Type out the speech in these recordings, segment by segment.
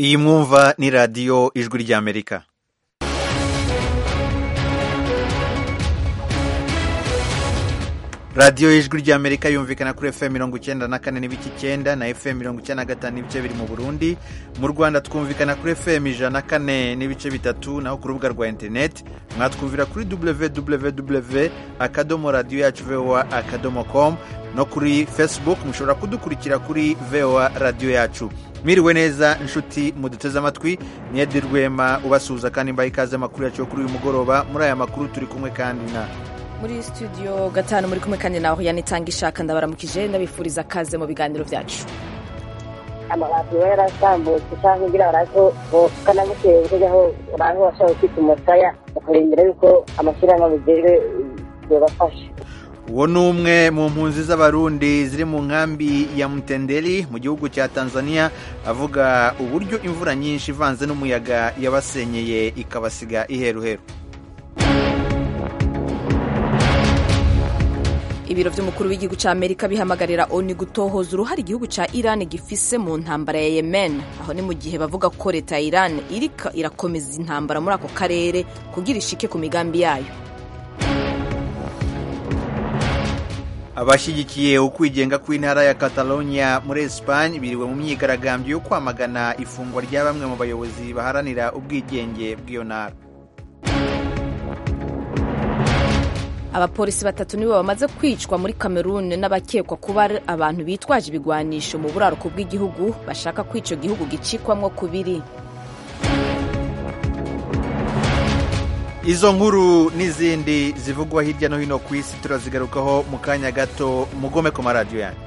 iyi mwumva ni radiyo ijwi ry'amerika radiyo y'ijwi ry'amerika yumvikana kuri fm mirongo icyenda na kane n'ibice icyenda na fm mirongo icyenda na gatanu n'ibice biri mu burundi mu rwanda twumvikana kuri fm ijana na kane n'ibice bitatu naho ku rubuga rwa interineti mwatwumvira kuri www akadomo radiyo yacu voa akadomo com no kuri facebook mushobora kudukurikira kuri voa radiyo yacu mwiriwe neza inshuti muduteze amatwi niyedi rwema ubasuhuza kandi mbaye ikaze amakuru yacu yo kuri uyu mugoroba muri aya makuru turi kumwe kandi na muri studio gatanu muri kumwe kandi naho yanitanga ishaka ndabaramukije ndabifuriza akaze mu biganiro byacu amabati we yarasambutse cyangwa ngira barazo kanamuteye kujyaho uraho washaka kwita umusaya ukarindira yuko amashyirahamwe abigejwe yobafasha uwo ni umwe mu mpunzi z'abarundi ziri mu nkambi ya mutenderi mu gihugu cya tanzania avuga uburyo imvura nyinshi ivanze n'umuyaga yabasenyeye ikabasiga iheruheru ibiro by'umukuru w'igihugu cya amerika bihamagarira oni gutohoza uruhare igihugu cya iran gifise mu ntambara ya yemen aho ni mu gihe bavuga ko leta ya iran irika irakomeza intambara muri ako karere kugira ishike ku migambi yayo abashyigikiye ukwigenga kw'intara ya catalonia muri esipanye biriwe mu myigaragambyo yo kwamagana ifungwa rya bamwe mu bayobozi baharanira ubwigenge bw'iyo ntara abapolisi batatu nibo bamaze kwicwa muri cameroon n'abakekwa kuba ari abantu bitwaje ibigwanisho mu buraruko bw'igihugu bashaka ko icyo gihugu gicikwamwo kubiri izo nkuru n'izindi zivugwa hirya no hino ku isi turazigarukaho mu kanya gato mugome ku maradiyo yanyu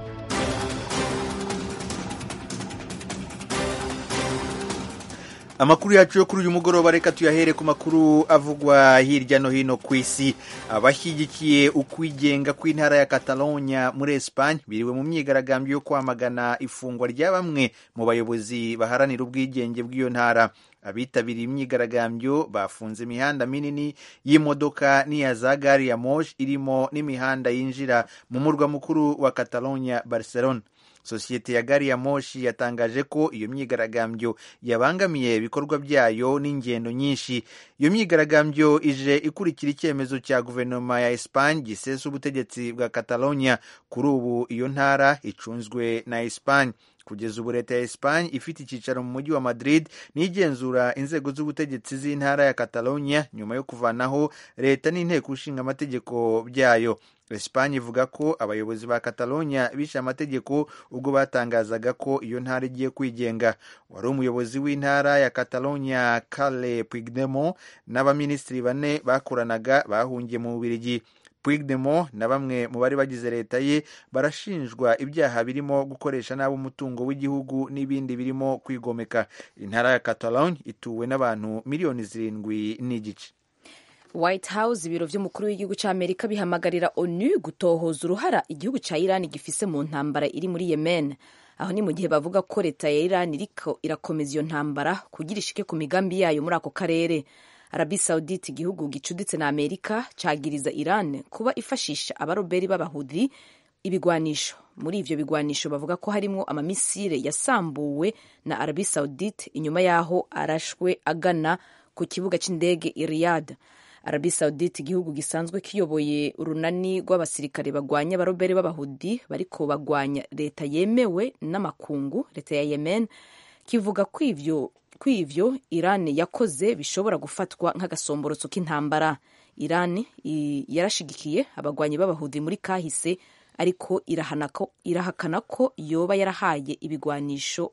amakuru yacu yo kuri uyu mugoroba reka tuyahere ku makuru avugwa hirya no hino ku isi abashyigikiye ukwigenga kw'intara ya catalonia muri esipanye biriwe mu myigaragambyo yo kwamagana ifungwa rya bamwe mu bayobozi baharanira ubwigenge bw'iyo ntara abitabiriye imyigaragambyo bafunze imihanda minini y'imodoka n'iya za gari ya moshi irimo n'imihanda yinjira mu murwa mukuru wa catalonia barcelona sosiyete ya gari ya moshi yatangaje ko iyo myigaragambyo yabangamiye ibikorwa byayo n'ingendo nyinshi iyo myigaragambyo ije ikurikira icyemezo cya guverinoma ya esipanye gisesa ubutegetsi bwa catalonia kuri ubu iyo ntara icunzwe na esipanye kugeza ubu leta ya esipanye ifite icyicaro mu mujyi wa madrid n'igenzura inzego z'ubutegetsi z'intara ya catalonia nyuma yo kuvanaho leta n'inteko ishinga amategeko byayo esipanye ivuga ko abayobozi ba catalonia bishe amategeko ubwo batangazaga ko iyo ntara igiye kwigenga wari umuyobozi w'intara ya catalonia carle puigdemont n'abaminisitiri bane bakoranaga bahungiye mu bubirigi Puigdemont na bamwe mu bari bagize leta ye barashinjwa ibyaha birimo gukoresha nabi umutungo w'igihugu n'ibindi birimo kwigomeka intara ya Catalogne ituwe n'abantu miliyoni zirindwi n'igice White House ibiro by'umukuru w'igihugu cya Amerika bihamagarira ONU gutohoza uruhara igihugu cya Iran gifise mu ntambara iri muri Yemen aho ni mu gihe bavuga ko leta ya Iran iriko irakomeza iyo ntambara kugira ishike ku migambi yayo muri ako karere Arabi Saudite igihugu gicuditse na Amerika cagiriza Iran kuba ifashisha abaroberi b'abahudi ibigwanisho muri ivyo bigwanisho bavuga ko harimwo amamisire yasambuwe na Arabi Saudite inyuma yaho arashwe agana ku kibuga c'indege i Riyadh Arabi Saudite igihugu gisanzwe kiyoboye urunani rw'abasirikare bagwanya abaroberi b'abahudi bariko bagwanya leta yemewe n'amakungu leta ya Yemen kivuga ko ivyo kw'ivyo Iran yakoze bishobora gufatwa nk'agasomborotso k'intambara Iran yarashigikiye abagwanyi b'abahudi muri kahise ariko irahakana ko yoba yarahaye ibigwanisho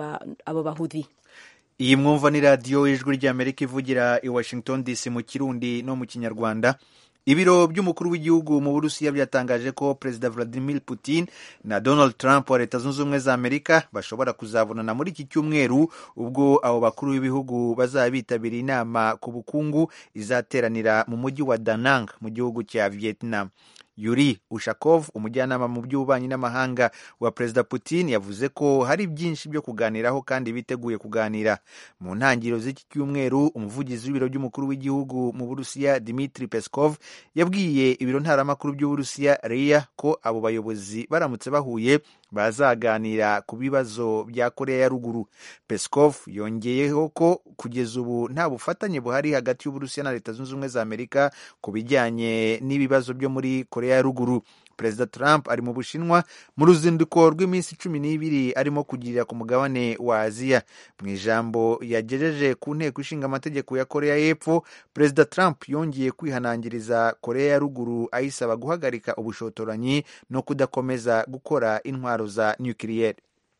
abo bahudi iyi mwumva ni radiyo y'ijwi ry'amerika ivugira i washington dc mu kirundi no mu kinyarwanda ibiro by'umukuru w'igihugu mu burusiya byatangaje ko perezida vladimir putin na donald trump wa leta zunze ubumwe za amerika bashobora kuzabonana muri iki cyumweru ubwo abo bakuru b'ibihugu bazaba bitabiriye inama ku bukungu izateranira mu mujyi wa danang mu gihugu cya vietnam yuri ushakov umujyanama mu by'ububanyi n'amahanga wa perezida putin yavuze ko hari byinshi byo kuganiraho kandi biteguye kuganira mu ntangiriro z'iki cyumweru umuvugizi w'ibiro by'umukuru w'igihugu mu burusiya dimitri peskov yabwiye ibiro ntaramakuru by'uburusiya reya ko abo bayobozi baramutse bahuye bazaganira ku bibazo bya korea ya ruguru peskov yongeyeho ko kugeza ubu nta bufatanye buhari hagati y'uburusiya na leta zunze ubumwe za amerika ku bijyanye n'ibibazo byo muri korea ya ruguru perezida trump ari mu bushinwa mu ruzinduko rw'iminsi cumi n'ibiri arimo kugirira ku mugabane wa aziya mu ijambo yagejeje ku nteko ishinga amategeko ya korea y'epfo perezida trump yongeye kwihanangiriza korea ya ruguru ayisaba guhagarika ubushotoranyi no kudakomeza gukora intwaro za nukiliyeri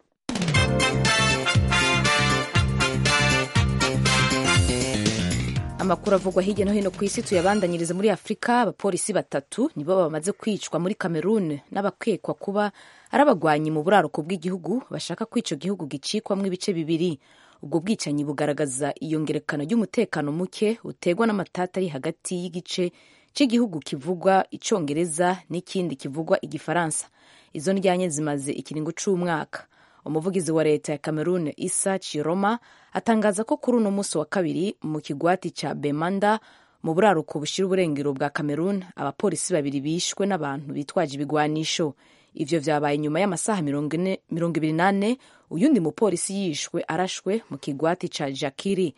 amakuru avugwa hirya no hino ku isi tuyabandanyiriza muri afurika abapolisi batatu nibo bamaze kwicwa muri cameroon n'abakekwa kuba ari abagwanyi mu buraruko bw'igihugu bashaka ko icyo gihugu gicikwamo ibice bibiri ubwo bwicanyi bugaragaza iyongerekana ry'umutekano muke utegwa n'amatata ari hagati y'igice cy'igihugu kivugwa icyongereza n'ikindi kivugwa igifaransa izo ndyanye zimaze ikiringo cy'umwaka umuvugizi wa leta ya cameroon isa chiroma atangaza ko kuri uno munsi wa kabiri mu kigwati cya bemanda mu buraruko bushyira uburengero bwa cameroon abapolisi babiri bishwe n'abantu bitwaje ibigwanisho ivyo vyabaye nyuma y'amasaha mirongo ibiri n'ane uyundi mupolisi yishwe arashwe mu kigwati ca jakiri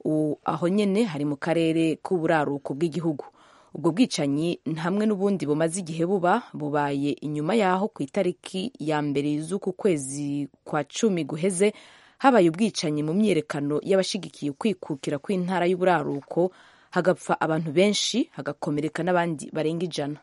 aho nyene hari mu karere k'uburaruko bw'igihugu ubwo bwicanyi hamwe n'ubundi bumaze igihe buba bubaye inyuma y'aho ku itariki ya mbere z'uku kwezi kwa cumi guheze habaye ubwicanyi mu myiyerekano y'abashigikiye ukwikukira kw'intara y'uburaruko hagapfa abantu benshi hagakomereka n'abandi barenga ijana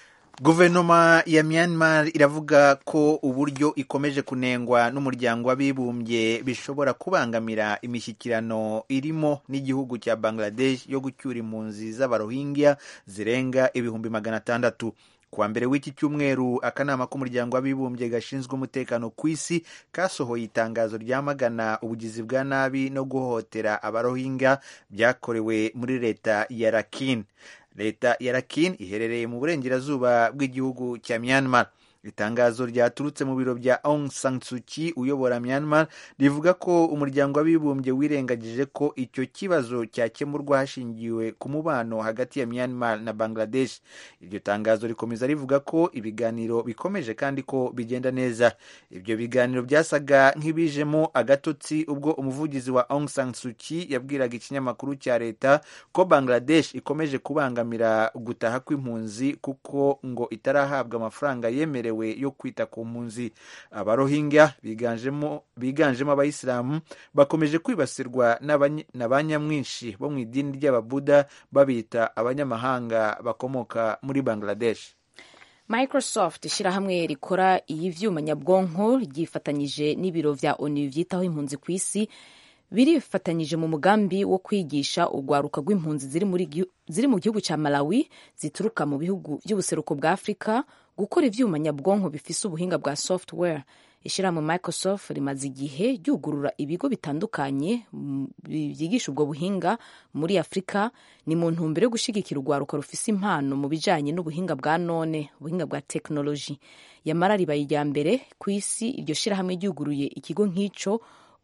guverinoma ya myanmar iravuga ko uburyo ikomeje kunengwa n'umuryango w'abibumbye bishobora kubangamira imishyikirano irimo n'igihugu cya bangladesh yo gucyura impunzi z'abarohingya zirenga ibihumbi magana atandatu kuwa mbere w'iki cyumweru akanama k'umuryango w'abibumbye gashinzwe umutekano ku isi kasohoye itangazo ryamagana ubugizi bwa nabi no guhohotera abarohingya byakorewe muri leta ya rakin leta ya rakin iherereye mu burengerazuba bw'igihugu cya myanmar itangazo ryaturutse mu biro bya Aung San Suu Kyi uyobora Myanmar rivuga ko umuryango w'abibumbye wirengagije ko icyo kibazo cyakemurwa hashingiwe ku mubano hagati ya Myanmar na Bangladesh. Iryo tangazo rikomeza rivuga ko ibiganiro bikomeje kandi ko bigenda neza. Ibyo biganiro byasaga nk'ibijemo agatotsi ubwo umuvugizi wa Aung San Suu Kyi yabwiraga ikinyamakuru cya leta ko Bangladesh ikomeje kubangamira gutaha kw'impunzi kuko ngo itarahabwa amafaranga yemerewe yo kwita ku mpunzi abarohingya biganjemo biganjemo abayisilamu bakomeje kwibasirwa na ba nyamwinshi bo mu idini ry'ababuda babita abanyamahanga bakomoka muri bangladesh microsoft ishyirahamwe rikora iy'ivyuma nyabwonko ryifatanyije n'ibiro vya onu vyitaho impunzi ku isi birifatanyije mu mugambi wo kwigisha urwaruka rw'impunzi ziri mu gihugu cya malawi zituruka mu bihugu by'ubuseruko bwa afurika gukora ivyuma nyabwonko bifise ubuhinga bwa software ishyirahamwe microsoft rimaze igihe ryugurura ibigo bitandukanye byigisha ubwo buhinga muri afurika ni mu ntumbero yo gushyigikira urwaruka rufise impano mu bijanye n'ubuhinga bwa none ubuhinga bwa tekinoloji yamara ribaye irya mbere ku isi iryo shyirahamwe ryuguruye ikigo nk'ico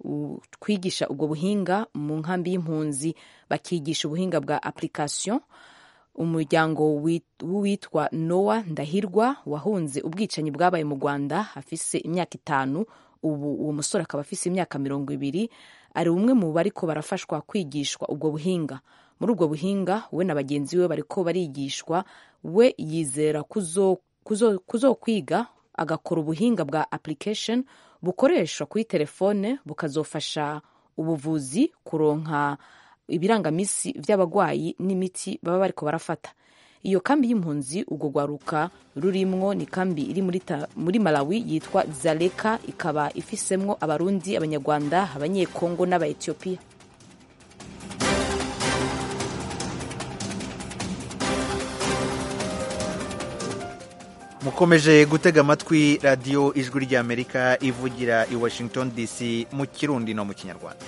kwigisha ubwo buhinga mu nkambi y'impunzi bakigisha ubuhinga bwa application umuryango w'uwitwa nowa ndahirwa wahunze ubwicanyi bwabaye mu rwanda afise imyaka itanu ubu uwo musore akaba afise imyaka mirongo ibiri ari umwe mu bariko barafashwa kwigishwa ubwo buhinga muri ubwo buhinga we na bagenzi be bariko barigishwa we yizera kuzokwiga agakora ubuhinga bwa application bukoreshwa kuri telefone bukazofasha ubuvuzi kuronka ibirangamisi by'abagwayi n'imiti baba bariko barafata iyo kambi y'impunzi ubwo rwaruka rurimwo ni kambi iri muri, muri malawi yitwa zaleka ikaba ifisemwo abarundi abanyarwanda abanyekongo n'abaetiyopiya mukomeje gutega amatwi radiyo ijwi ry'amerika ivugira i washington dc mu kirundi no mu kinyarwanda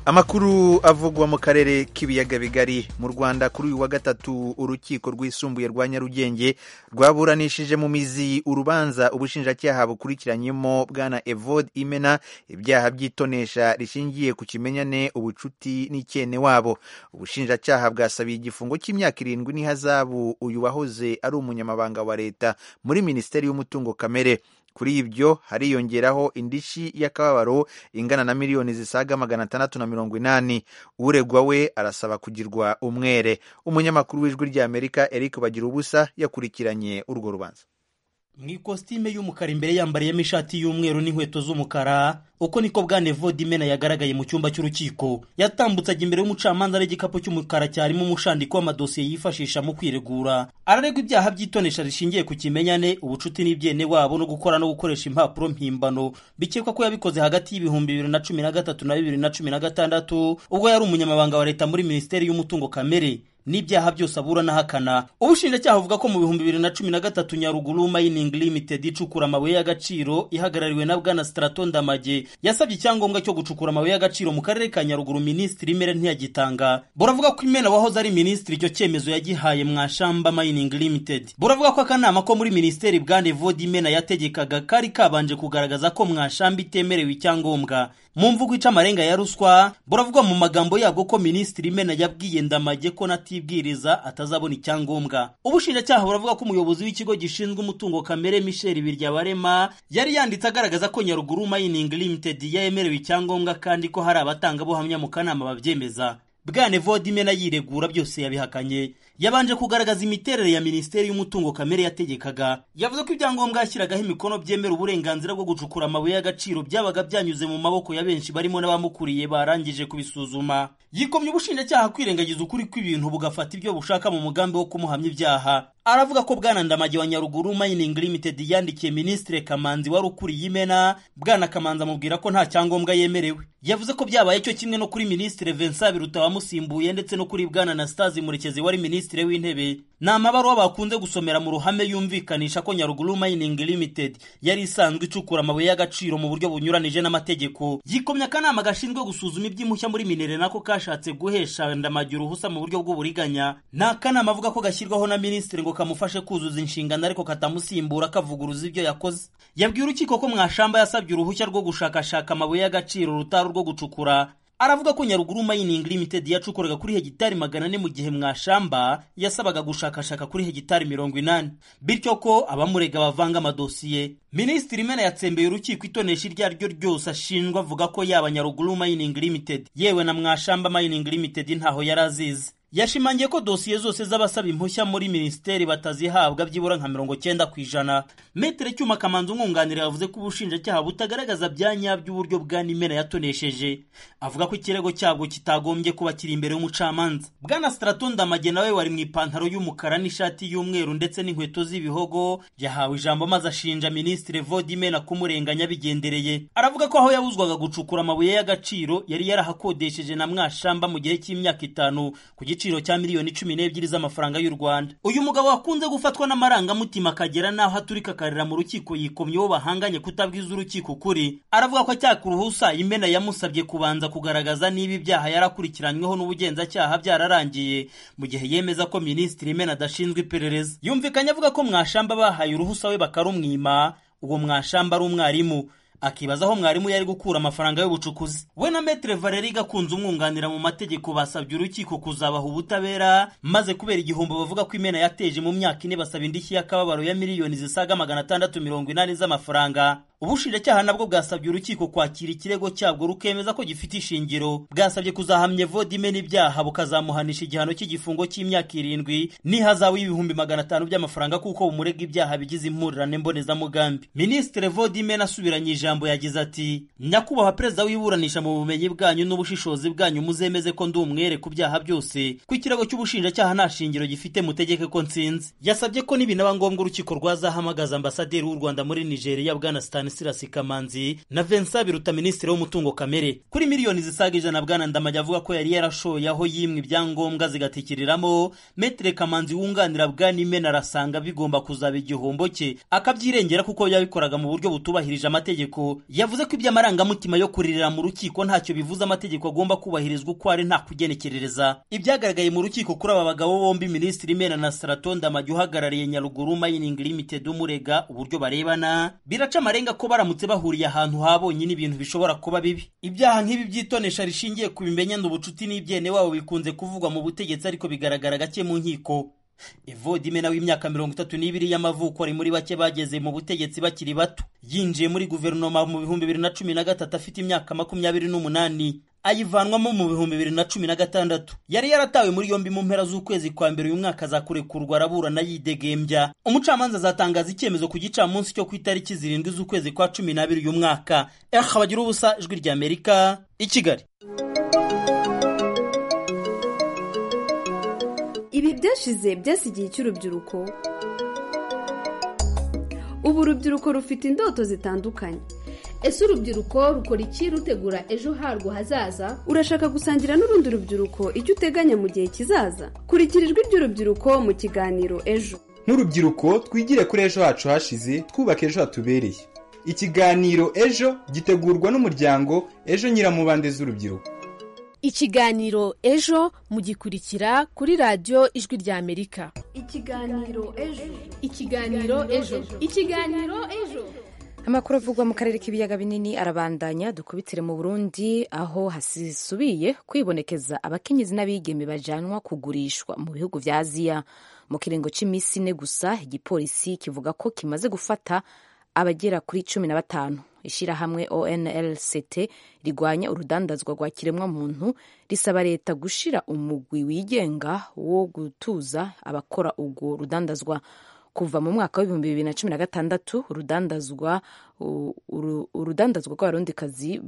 amakuru avugwa mu karere k'ibiyaga bigari mu rwanda kuri uyu wa gatatu urukiko rwisumbuye rwa nyarugenge rwaburanishije mu mizi urubanza ubushinjacyaha bukurikiranyemo bwana evode imena ibyaha by'itonesha rishingiye ku kimenyane ubucuti n'icyene wabo ubushinjacyaha bwasabiye igifungo cy'imyaka irindwi n'ihazabu uyu wahoze ari umunyamabanga wa leta muri minisiteri y'umutungo kamere kuri ibyo hariyongeraho indishi y'akababaro ingana na miliyoni zisaga magana atandatu na mirongo inani uregwa we arasaba kugirwa umwere umunyamakuru w'ijwi ry'amerika eric bagira ubusa yakurikiranye urwo rubanza mu ikositime y'umukara imbere yambariyemo ishati y'umweru n'inkweto z'umukara uko niko bwane vodimena yagaragaye mu cyumba cy'urukiko yatambutsaga imbere y'umucamanza n'igikapu cy'umukara cyarimo umushandiko w'amadosiye yifashisha mu kwiregura araregwa ibyaha by'itonesha rishingiye ku kimenyane ubucuti n'ibyene wabo no gukora no gukoresha impapuro mpimbano bikekwa ko yabikoze hagati y'ibihumbi bibiri na cumi na gatatu na bibiri na cumi na gatandatu ubwo yari umunyamabanga wa leta muri minisiteri y'umutungo kamere n'ibyaha byose abura n'ahakana ubushinjacyaha buvuga ko mu bihumbi bibiri na cumi na gatatu nyaruguru mining limited icukura amabuye y'agaciro ihagarariwe na bwana strato ndamage yasabye icyangombwa cyo gucukura amabuye y'agaciro mu karere ka nyaruguru minisitiri imere ntiyagitanga buravuga ko imena wahoze ari minisitiri icyo cyemezo yagihaye mwashamba mining limited buravuga ko akanama ko muri minisiteri bwane vodi imena yategekaga kari kabanje kugaragaza ko mwashamba itemerewe icyangombwa mu mvugo ica amarenga ya ruswa buravuga mu magambo yabwo ko minisitiri imena yabwiye ndamage ko natibwiriza atazabona icyangombwa ubushinjacyaha buravuga ko umuyobozi w'ikigo gishinzwe umutungo kamere michel biryabarema yari yanditse agaragaza ko nyaruguru mining limited yemerewe icyangombwa kandi ko hari abatangabuhamya mu kanama babyemeza bwane vodimena yiregura byose yabihakanye yabanje kugaragaza imiterere ya minisiteri y'umutungo kamere yategekaga yavuze ko ibyangombwa yashyiragaho imikono byemera uburenganzira bwo gucukura amabuye y'agaciro byabaga byanyuze mu maboko ya benshi barimo n'abamukuriye barangije kubisuzuma yikomye ubushinjacyaha kwirengagiza ukuri kw'ibintu bugafata ibyo bushaka mu mugambi wo kumuhamya ibyaha aravuga ko bwana ndamage wa nyaruguru mining limited yandikiye minisitiri kamanzi wari ukuriye imena bwana kamanzi amubwira ko nta cyangombwa yemerewe yavuze ko byabaye cyo kimwe no kuri minisitiri vincent biruta wamusimbuye ndetse no kuri bwana anastase murekezi wari minisitiri w'intebe ni amabaruwa bakunze gusomera mu ruhame yumvikanisha ko nyaruguru mining limited yari isanzwe icukura amabuye y'agaciro mu buryo bunyuranije n'amategeko yikomye akanama gashinzwe gusuzuma iby'impushya muri minere nako kashatse guhesha ndamage uruhusa mu buryo bw'uburiganya ni akanama avuga ko gashyirwaho na minisitiri ngo kamufashe kuzuza inshingano ariko katamusimbura kavuguruza ibyo yakoze yabwiye urukiko ko mwashamba yasabye uruhushya rwo gushakashaka amabuye y'agaciro rutari urwo gucukura aravuga ko nyaruguru mining limited yacukuraga kuri hegitari magana ane mu gihe mwashamba yasabaga gushakashaka kuri hegitari mirongo inani bityo ko abamurega bavanga amadosiye minisitiri imena yatsembeye urukiko itonesha iryo ari ryo ryose ashinjwa avuga ko yaba nyaruguru mining limited yewe na mwashamba mining limited ntaho yari azizi yashimangiye ko dosiye zose z'abasaba impushya muri minisiteri batazihabwa byibura nka mirongo cyenda ku ijana metere cyuma kamanzi umwunganira yavuze ko ubushinjacyaha butagaragaza bya nyabyo uburyo bwa nimena yatonesheje avuga ko ikirego cyabwo kitagombye kuba kiri imbere y'umucamanza bwana straton ndamage nawe wari mu ipantaro y'umukara n'ishati y'umweru ndetse n'inkweto z'ibihogo yahawe ijambo maze ashinja minisitiri vodimena kumurenganya bigendereye aravuga ko aho yabuzwaga gucukura amabuye y'agaciro yari yarahakodesheje na mwashamba mu gihe cy'imyaka itanu ku igiciro cya miliyoni cumi n'ebyiri z'amafaranga y'u Rwanda uyu mugabo wakunze gufatwa n'amarangamutima akagera n'aho aturika akarira mu rukiko yikomye uwo bahanganye kutabwiza urukiko ukuri aravuga ko acyaka uruhusa imena yamusabye kubanza kugaragaza niba ibyaha yarakurikiranyweho n'ubugenzacyaha byararangiye mu gihe yemeza ko minisitiri imena adashinzwe iperereza yumvikanye avuga ko mwashamba bahaye uruhusa we bakarumwima uwo mwashamba ari umwarimu akibaza aho mwarimu yari gukura amafaranga y'ubucukuzi we na metere valeri gakunze umwunganira mu mategeko basabye urukiko kuzabaha ubutabera maze kubera igihombo bavuga ko imena yateje mu myaka ine basaba indishyi y'akababaro ya miliyoni zisaga magana atandatu mirongo inani z'amafaranga ubushinjacyaha nabwo bwasabye urukiko kwakira ikirego cyabwo rukemeza ko gifite ishingiro bwasabye kuzahamya vodime n'ibyaha bukazamuhanisha igihano cy'igifungo cy'imyaka irindwi n'ihazabu y'ibihumbi magana atanu by'amafaranga kuko bumurega ibyaha bigize impurirane mbonezamugambi minisitiri vodime nasubiranye ijambo yagize ati nyakubahwa perezida w'iburanisha mu bumenyi bwanyu n'ubushishozi bwanyu muzemeze ko ndi umwere ku byaha byose ko ikirego cy'ubushinjacyaha nta shingiro gifite mutegeke ko nsinze yasabye ko nibinaba ngombwa urukiko rwazahamagaza ambasaderi w'u rwanda muri nigeria bwana stan stanislas kamanzi na vincent biruta minisitiri w'umutungo kamere kuri miliyoni zisaga ijana bwana ndamage avuga ko yari yarashoye aho yimwe ibyangombwa zigatikiriramo metere kamanzi wunganira bwana imena arasanga bigomba kuzaba igihombo cye akabyirengera kuko yabikoraga mu buryo butubahirije amategeko yavuze ko iby'amarangamutima yo kuririra mu rukiko ntacyo bivuze amategeko agomba kubahirizwa uko ari nta kugenekerereza ibyagaragaye mu rukiko kuri aba bagabo bombi minisitiri imena na saraton ndamage uhagarariye nyaruguru mining limited umurega uburyo barebana biraca amarenga ko baramutse bahuriye ahantu habonye n'ibintu bishobora kuba bibi ibyaha nk'ibi by'itonesha rishingiye ku bimenyane ubucuti n'ibyene wabo bikunze kuvugwa mu butegetsi ariko bigaragara gake mu nkiko evodimena w'imyaka mirongo itatu n'ibiri y'amavuko ari muri bake bageze mu butegetsi bakiri bato yinjiye muri guverinoma mu bihumbi bibiri na cumi na gatatu afite imyaka makumyabiri n'umunani ayivanwamo mu bihumbi bibiri na cumi na gatandatu yari yaratawe muri yombi mu mpera z'ukwezi kwa mbere uyu mwaka azakurekurwa araburana yidegembya umucamanza azatangaza icyemezo ku gicamunsi cyo ku itariki zirindwi z'ukwezi kwa cumi n'abiri uyu mwaka eha bagira ubusa ijwi ry'amerika i kigali ibi byashize byasigiye icy'urubyiruko ubu urubyiruko rufite indoto zitandukanye ese urubyiruko rukora iki rutegura ejo harwo hazaza urashaka gusangira n'urundi rubyiruko icyo uteganya mu gihe kizaza kurikira ijwi ry'urubyiruko mu kiganiro ejo nk'urubyiruko twigire kuri ejo hacu hashize twubake ejo hatubereye ikiganiro ejo gitegurwa n'umuryango ejo nyiramubande z'urubyiruko ikiganiro ejo mugikurikira kuri radiyo ijwi ry'amerika ikiganiro ejo ikiganiro ejo ikiganiro ejo amakuru avugwa mu karere k'ibiyaga binini arabandanya dukubitire mu burundi aho hasisubiye kwibonekeza abakenyezi n'abigeme bajanwa kugurishwa mu bihugu vya aziya mu kiringo cy'iminsi ine gusa igipolisi kivuga ko kimaze gufata abagera kuri cumi na batanu ishyirahamwe onlct rigwanya urudandazwa rwa kiremwamuntu risaba leta gushira umugwi wigenga wo gutuza abakora urwo rudandazwa kuva mu mwaka w'ibihumbi bibiri na cumi na gatandatu urudandazwa urudandazwa rw'abarundikazi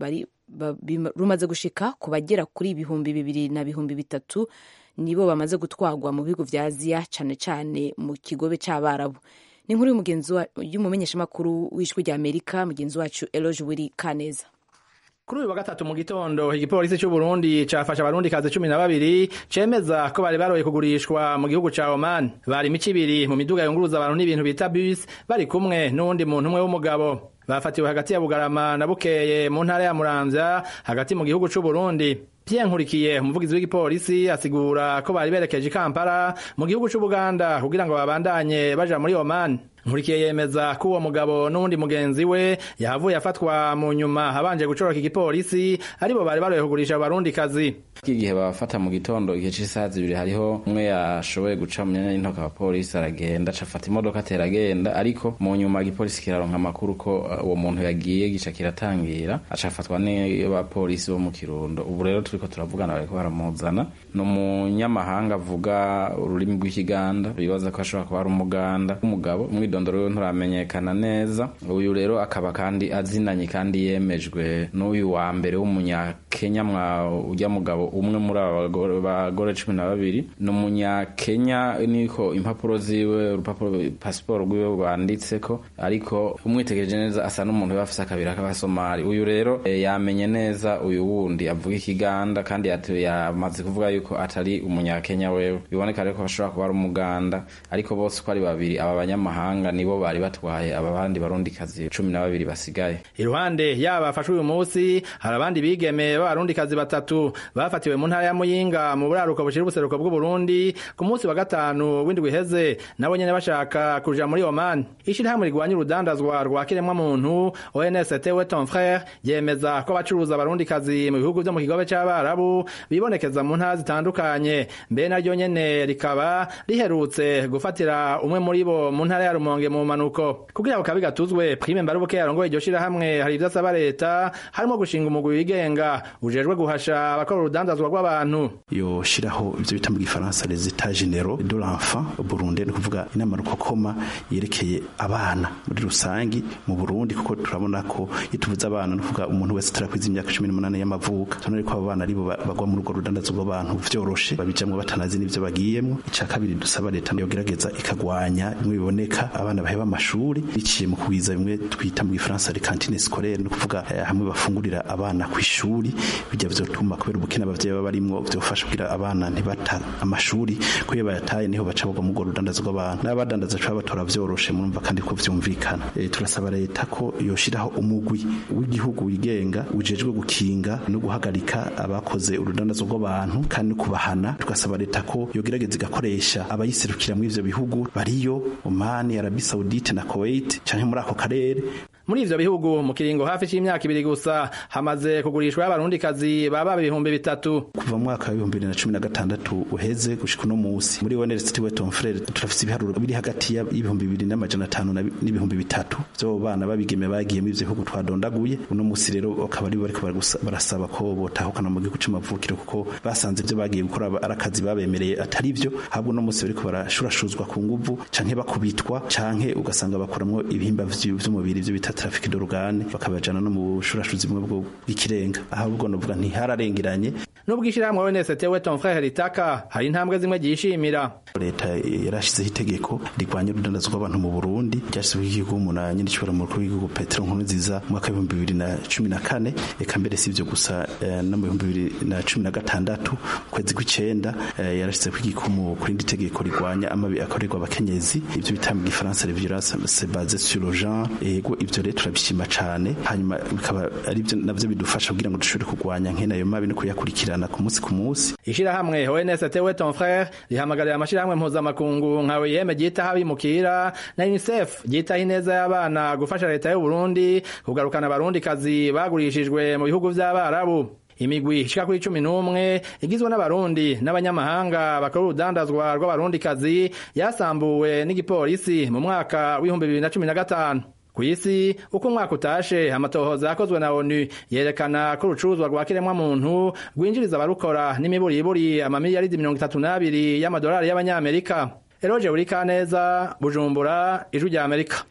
rumaze gushika ku bagera kuri ibihumbi bibiri na bihumbi bitatu nibo bamaze gutwarwa mu bihugu vya aziya cane cane mu kigobe c'abarabu ni inkuru y'umumenyeshamakuru w'ijwi rya amerika mugenzi wacu eloge wiri kaneza kuri uyu wa gatatu mu gitondo igipolisi cy'u Burundi cafashe abarundi kazi cumi na babiri cemeza ko bari baroye kugurishwa mu gihugu ca Oman bari imico ibiri mu miduga yunguruza abantu n'ibintu bita bus bari kumwe n'uwundi muntu umwe w'umugabo bafatiwe hagati ya Bugarama na Bukeye mu ntara ya Muramvya hagati mu gihugu c'u Burundi Pierre Nkurikiye umuvugizi w'igipolisi asigura ko bari berekeje i Kampala mu gihugu c'u Buganda kugira ngo babandanye baja muri Oman nkurikiye yemeza ko uwo mugabo n'uwundi mugenzi we yahavuye afatwa mu nyuma abanje gucoroka igipolisi aribo bari baroye kugurisha abarundi kazi igihe babafata mu gitondo igihe c'isaha zibiri hariho umwe yashoboye guca mu myanya y'intoka abapolisi aragenda acafata imodoka atera agenda ariko mu nyuma igipolisi kiraronka amakuru ko uwo muntu yagiye gica kiratangira acafatwa n'abapolisi bo mu kirundo ubu rero turiko turavugana bariko baramuzana ni umunyamahanga avuga ururimi rw'ikiganda bibaza ko ashobora kuba ari umuganda w'umugabo umwidondoro we nturamenyekana neza uyu rero akaba kandi azinanye kandi yemejwe n'uyu wa mbere w'umunyakenya mwa ujya mugabo umwe muri aba bagore cumi na babiri ni umunyakenya niko impapuro ziwe urupapuro pasiporo rwiwe rwanditseko ariko umwitegereje neza asa n'umuntu uba afise akabira k'abasomali uyu rero e, yamenye neza uyu wundi avuga ikiganda kandi yamaze kuvuga yuko atari umunyakenya wewe biboneka rero ko bashobora kuba ari umuganda ariko bose uko ari babiri aba banyamahanga nibo bari batwaye aba bandi barundikazi cumi na babiri basigaye iruhande yaba bafashwe uyu munsi hari abandi bigeme b'abarundikazi batatu bafatiwe mu ntara ya muyinga mu buraruko bushira ubuseruko bw'uburundi ku munsi wa gatanu w'indwi iheze nabo nyene bashaka kuja muri oman ishirahamwe rigwanya urudandazwa rwa kiremwamuntu onst we ton frere yemeza ko abacuruza abarundikazi mu bihugu vyo mu kigobe c'abarabu bibonekeza mu ntara zitandukanye mbe naryo nyene rikaba riherutse gufatira umwe muri bo mu ntara ya rumonge mu manuko kugira ngo kabi gatuzwe prime mbarubuke yarongoye iryo shirahamwe hari ivyo asaba leta harimo gushinga umugwi wigenga ujejwe guhasha abakora urudandazwa rw'abantu yoshiraho ivyo bita mu gifaransa les états généraux de l'enfant Burundi ni kuvuga inama rukokoma yerekeye abana muri rusangi mu Burundi kuko turabona ko ituvuza abana no kuvuga umuntu wese tarakwiza imyaka 18 y'amavuka tunari ko abana aribo bagwa muri urwo rudandazwa rw'abantu vyoroshe babijamwe batanazi n'ivyo bagiyemwo ica kabiri dusaba leta yogerageza ikagwanya bimwe biboneka abana baheba amashuri biciye mu kugwiza bimwe twita mu gifaransa les cantines scolaires no kuvuga eh, hamwe bafungurira abana ku ishuri bijya vyotuma kubera ubukene abavyeyi baba barimwo vyofasha kugira abana ntibata amashuri ko iyo bayataye niho baca bagwa mu rudandazo rw'abantu n'abadandaza cyo batora vyoroshe murumva kandi ko vyumvikana e, turasaba leta ko yoshiraho umugwi w'igihugu wigenga ujejwe gukinga no guhagarika abakoze urudandazo rw'abantu kandi no kubahana tugasaba leta ko yogerageza igakoresha abayiserukira muri ivyo bihugu bariyo Oman, Arabie Saoudite na Kuwait canke muri ako karere muri ivyo bihugu mu kiringo hafi c'imyaka ibiri gusa hamaze kugurishwa abarundikazi baba ibihumbi bitatu kuva mu mwaka w'ibihumbi bibiri na cumi na gatandatu uheze gushika uno musi muri University Weton Frere turafise ibiharuro biri hagati y'ibihumbi bibiri n'amajana atanu n'ibihumbi bitatu vyo bana babigeme bagiye muri ivyo bihugu twadondaguye uno musi rero bakaba ari bariko barasaba ko botahukana mu gihugu c'amavukiro kuko basanze ivyo bagiye gukora ari akazi babemereye atari vyo ahubwo uno musi bariko barashurashuzwa ku nguvu canke bakubitwa canke ugasanga bakoramwo ibihimba vy'umubiri vyo bita traffic d'organe bakabajana no mu bushurashuzi bumwe bw'ikirenga ahubwo novuga ntihararengeranye nubwo ishirahamwe ONST Weton Frere ritaka hari intambwe zimwe gishimira leta yarashizeho itegeko rigwanya urudandazo rw'abantu mu Burundi ryashyizweho igihugu umunani n'igishobora mu rukuru w'igihugu Petero Nkurunziza mu mwaka w'ibihumbi bibiri na cumi na kane eka mbere si ivyo gusa no mu bihumbi bibiri na cumi na gatandatu kwezi kw'icenda yarashizeho igikumu ku rindi tegeko rigwanya amabi akorerwa abakenyezi ivyo bita mu gifaransa les violences basées sur le genre ego ivyo rero turabishima cane hanyuma bikaba ari byo navyo bidufasha kugira ngo dushobore kurwanya nkene ayo mabi no kuyakurikirana ku munsi ku munsi ishirahamwe ONST Weton Frere rihamagarira amashirahamwe mpuzamakungu nka OIM ryitaho abimukira na UNICEF ryitaho ineza y'abana gufasha leta y'u Burundi kugarukana abarundikazi bagurishijwe mu bihugu vy'abarabu imigwi ishika kuri cumi n'umwe igizwe n'abarundi n'abanyamahanga bakora urudandazwa rw'abarundikazi yasambuwe n'igipolisi mu mwaka w'ibihumbi bibiri na cumi na gatanu ku isi uko umwaka utashe amatohoza yakozwe na onu yerekana ko urucuruzwa rwa kiremwamuntu rwinjiriza abarukora n'imiburiburi amamiliyaridi mirongo itatu n'abiri y'amadolari y'abanyamerika eroje buri kaneza bujumbura ijwi rya amerika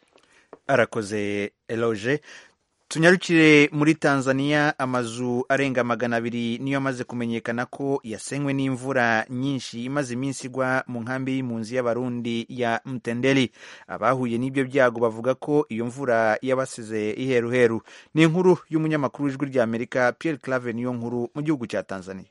arakoze eloge tunyarukire muri tanzania amazu arenga magana abiri niyo amaze kumenyekana ko yasenywe n'imvura nyinshi imaze iminsi igwa mu nkambi y'impunzi y'abarundi ya mtendeli abahuye n'ibyo byago bavuga ko iyo mvura yabasize iheruheru ni inkuru y'umunyamakuru w'ijwi rya amerika pierre clave niyo nkuru mu gihugu cya tanzania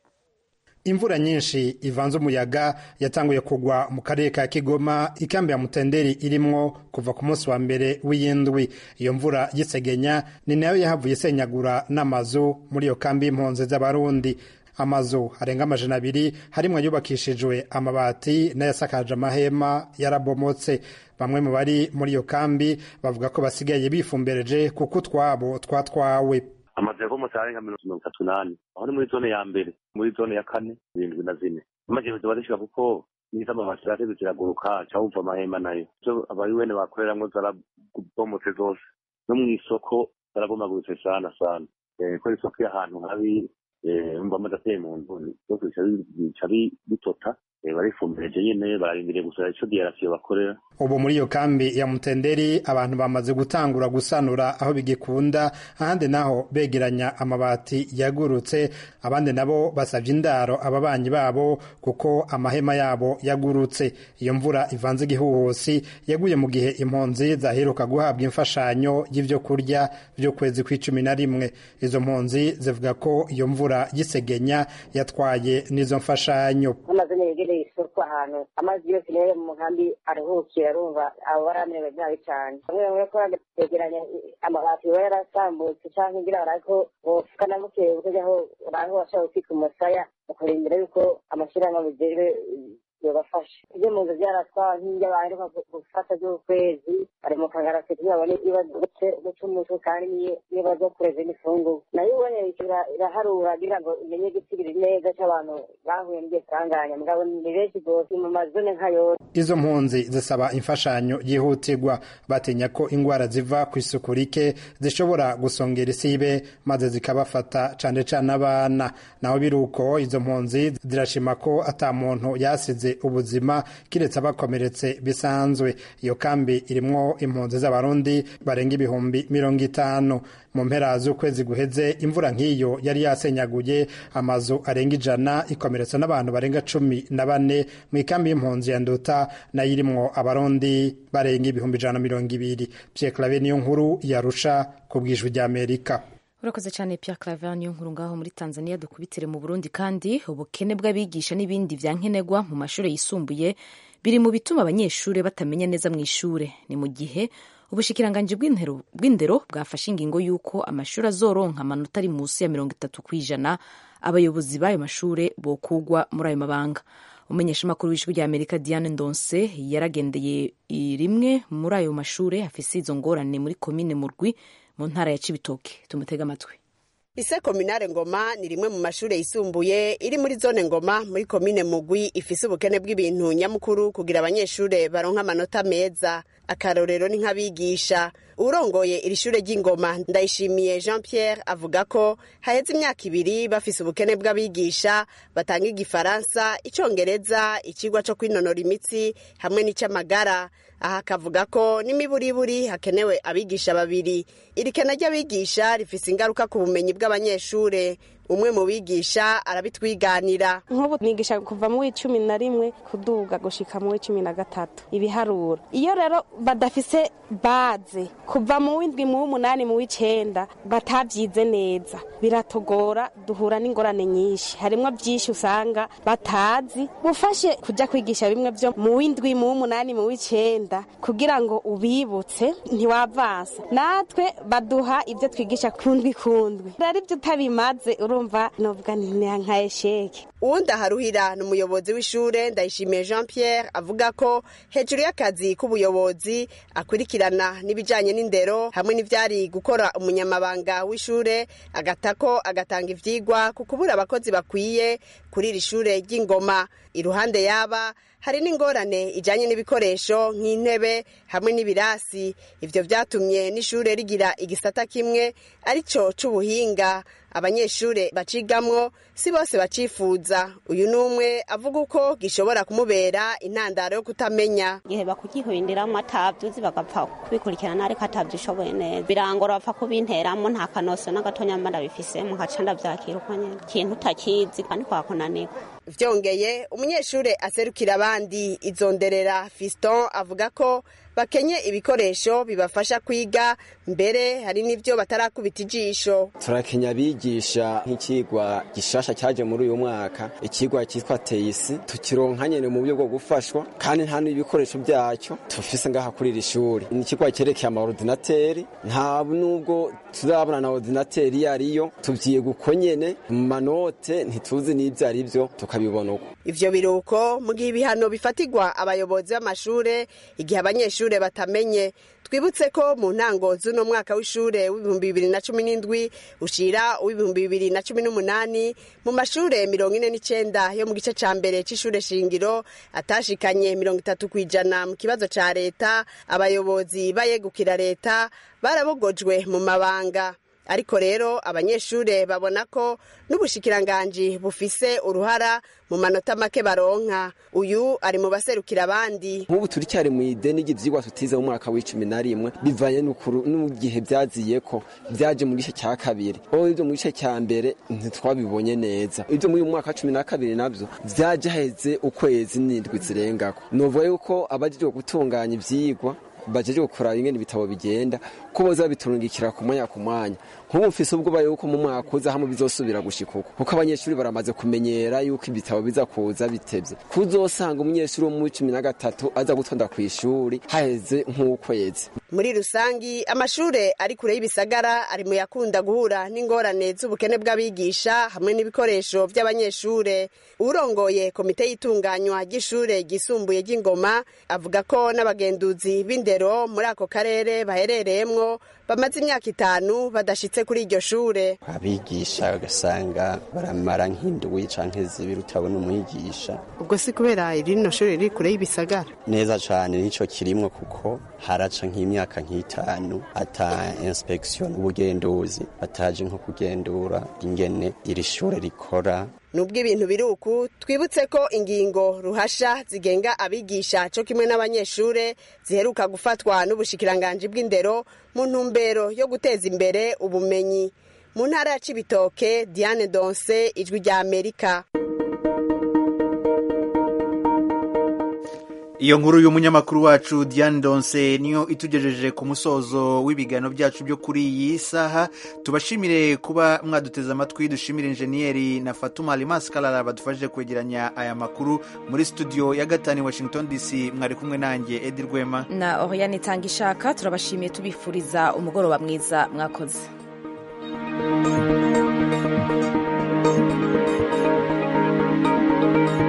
imvura nyinshi ivanze umuyaga yatanguye kugwa mu karere ka kigoma ikambi ya mutenderi irimwo kuva ku munsi wa mbere w'iyindwi iyo mvura y'isegenya ni nayo yahavuye isenyagura n'amazu muri iyo kambi y'impunzi z'abarundi amazu arenga amajana abiri harimwo ayubakishijwe amabati n'ayasakaje amahema yarabomotse bamwe mu bari muri iyo kambi bavuga ko basigaye bifumbereje kuko utwabo twatwawe amazu yavomotse arenga mirongo itatu n'ane aho ni muri zone ya mbere muri zone ya kane irindwi na zine amajerezo barishika kuko niza amabati zirateze ziraguruka cawuva amahema nayo ivyo abari wene bakoreramwo zarabomotse zose no mw'isoko zarabomaguritse sana sana ko isoko y'ahantu habi umva amazi ateye mu nzu byose bica bitota barifumbireje nyene bararindiriye gusa ico diyarasiyo bakorera ubu muri iyo kambi ya mutenderi abantu bamaze gutangura gusanura aho bigikunda ahandi naho begeranya amabati yagurutse abandi nabo basabye indaro ababanyi babo kuko amahema yabo yagurutse iyo mvura ivanze igihuhusi yaguye mu gihe impunzi zaheruka guhabwa imfashanyo y'ivyo kurya vy'ukwezi kw'icumi na rimwe izo mpunzi zivuga ko iyo mvura y'isegenya yatwaye n'izo mfashanyo yegereye isoko ahantu amazi yose rero mu nkambi aruhukira arumva abo baramerewe nabi cyane bamwe bamwe ko begeranya amabati biba yarasambutse cyangwa ngira barako bofuka na bukeye bukajaho uraho bashaka gutwika umusaya bakarindira yuko amashyirahamwe bijejwe yobafasha ibyo mu nzu byaratwawe nk'ibyo baheruka gufata by'ukwezi bari mu kagarasi kugira babone ibibazo guca umutwe kandi n'ibibazo kureza n'ifunguro nayo ubonye iraharura kugira ngo imenye igitigiri neza cy'abantu bahuye n'iryo sanganya mugabo ni benshi rwose mu mazone nka yose izo mpunzi zisaba imfashanyo yihutirwa batinya ko indwara ziva ku isuku rike zishobora gusongera isibe maze zikabafata cane cane abana naho biri uko izo mpunzi zirashima ko ata muntu yasize bahasize ubuzima kiretse abakomeretse bisanzwe iyo kambi irimwo impunzi z'abarundi barenga ibihumbi mirongo itanu mu mpera z'ukwezi guheze imvura nk'iyo yari yasenyaguye amazu arenga ijana ikomeretsa n'abantu barenga cumi na bane mu ikambi y'impunzi ya nduta nayo irimwo abarundi barenga ibihumbi ijana na mirongo ibiri pierre clave niyo nkuru yarusha ku bwijwi ry'amerika urakoze cyane Pierre Claver niyo nkuru ngaho muri Tanzania dukubitire mu Burundi kandi ubukene bw'abigisha n'ibindi vya nkenerwa mu mashuri yisumbuye biri mu bituma abanyeshuri batamenya neza mu ishure ni mu gihe ubushikiranganji bw'indero bwafashe ingingo y'uko amashuri azoronka amanota ari munsi ya mirongo itatu ku ijana abayobozi b'ayo mashure bokugwa muri ayo mabanga umumenyeshamakuru w'ijwi rya amerika diane ndonse yaragendeye rimwe muri ayo mashure afise izo ngorane muri komine murwi mu ntara ya cibitoke tumutega amatwi ise kominare ngoma ni rimwe mu mashure yisumbuye iri muri zone ngoma muri komine mugwi ifise ubukene bw'ibintu nyamukuru kugira abanyeshure baronka amanota meza akarorero ni nk'abigisha urongoye iri shure ry'ingoma ndayishimiye jean pierre avuga ko haheze imyaka ibiri bafise ubukene bw'abigisha batanga igifaransa icongereza ikigwa co kwinonora imitsi hamwe n'icy'amagara aha akavuga ko n'imiburiburi hakenewe abigisha babiri iri kena ry'abigisha rifise ingaruka ku bumenyi bw'abanyeshure umwe mu bigisha arabitwiganira nk'ubu nigisha kuva mu w'icumi na rimwe kuduga gushika mu w'icumi na gatatu ibiharuro iyo rero badafise baze kuva mu w'indwi mu w'umunani mu w'icenda batavyize neza biratogora duhura n'ingorane nyinshi harimwo byinshi usanga batazi ufashe kuja kwigisha bimwe vyo mu w'indwi mu w'umunani mu w'icenda kugira ngo ubibutse ntiwavansa natwe baduha ivyo twigisha kundwi kundwi rero ivyo utabimaze urumva novuga nka esheke uwundi aharuhira ni umuyobozi w'ishure ndayishimiye jean pierre avuga ko hejuru y'akazi k'ubuyobozi akurikirana n'ibijanye n'indero hamwe n'ivyari gukora umunyamabanga w'ishure agatako agatanga ivyigwa ku kubura abakozi bakwiye kuri iri shure ry'ingoma iruhande yaba hari n'ingorane ijanye n'ibikoresho nk'intebe hamwe n'ibirasi ivyo vyatumye n'ishure rigira igisata kimwe arico c'ubuhinga abanyeshure bacigamwo si bose bacifuza uyu n'umwe avuga uko gishobora kumubera intandaro yo kutamenya igihe bakugihwindiramo atavyuzi bagapfa kubikurikirana ariko atavyishoboye neza birangora bapfa kubinteramo nta kanoso n'agatonya mba ndabifisemo nkaca ndavyakira uko nyene ikintu utakizi kandi kwakunanirwa vyongeye umunyeshure aserukira abandi izonderera fiston avuga ko bakenye ibikoresho bibafasha kwiga mbere hari n'ivyo batarakubita ijisho turakenya abigisha nk'ikigwa gishasha cyaje muri uyu mwaka ikigwa cyitwa teisi tukironka nyene mu buryo bwo gufashwa kandi nta n'ibikoresho byacyo tufise ngaha kuri iri shuri ni ikigwa cyerekeye amaordinateri nta nubwo turabona na ordinateri iyo ariyo tuvyiga uko nyene mu manote ntituzi n'ivyo ari vyo tukabibona uko ivyo biruko mu gihe ibihano bifatirwa abayobozi b'amashure igihe abanyeshure batamenye twibutse ko mu ntango z'uno mwaka w'ishure w'ibihumbi bibiri na cumi n'indwi ushira uw'ibihumbi bibiri na cumi n'umunani mu mashure mirongo ine n'icenda yo mu gice ca mbere c'ishure shingiro atashikanye mirongo itatu kw'ijana mu kibazo ca leta abayobozi bayegukira leta barabogojwe mu mabanga ariko rero abanyeshure babona ko n'ubushikiranganji bufise uruhara mu manota make baronka uyu ari mu baserukira abandi nk'ubu turi cyari mu ideni ry'ivyigwa tutize mu mwaka w'icumi na rimwe bivanye n'igihe vyaziye ko vyaje mu gice cya kabiri o ivyo mu gice cya mbere ntitwabibonye neza ivyo muri uyu mwaka cumi na kabiri navyo vyaje haheze ukwezi n'indwi zirengako novuga yuko abajejwe gutunganya ivyigwa bajeje gukora ingene ibitabo bigenda ko boza biturungikira ku mwanya ku mwanya nk'ubu mfise ubwoba yuko mu mwaka uza hamwe bizosubira gushika uko kuko abanyeshuri baramaze kumenyera yuko ibitabo biza kuza bitevye kuzosanga umunyeshuri wo mu cumi na gatatu aza gutonda kw'ishuri haheze nk'ukwezi muri rusangi amashure ari kure y'ibisagara ari mu yakunda guhura n'ingorane z'ubukene bw'abigisha hamwe n'ibikoresho vy'abanyeshure urongoye komite y'itunganywa ry'ishure ryisumbuye ry'ingoma avuga ko n'abagenduzi b'indero muri ako karere baherereyemwo bamaze imyaka itanu badashitse kuri iryo shure abigisha ugasanga baramara nk'indwi canke zibiri utabona umwigisha ubwo si kubera irino shure riri kure y'ibisagara neza cane nico kirimwo kuko haraca nk'imyaka nk'itanu ata inspection ubugenduzi bataje nko kugendura ingene iri shure rikora nubwo ibintu biri uku twibutse ko ingingo ruhasha zigenga abigisha cyo kimwe n'abanyeshure ziheruka gufatwa n'ubushikiranganji bw'indero mu ntumbero yo guteza imbere ubumenyi mu ntara ya cibitoke diane donse ijwi rya amerika iyo nkuru y'umunyamakuru wacu Diane Donse niyo itugejeje ku musozo w'ibiganiro byacu byo kuri iyi saha tubashimire kuba mwaduteze amatwi dushimire injeniyeri na Fatuma Alimas Kalala badufashije kwegeranya aya makuru muri studio ya gatanu Washington DC mwari kumwe nanjye Edi Rwema na Oriane Itangishaka turabashimiye tubifuriza umugoroba mwiza mwakoze thank you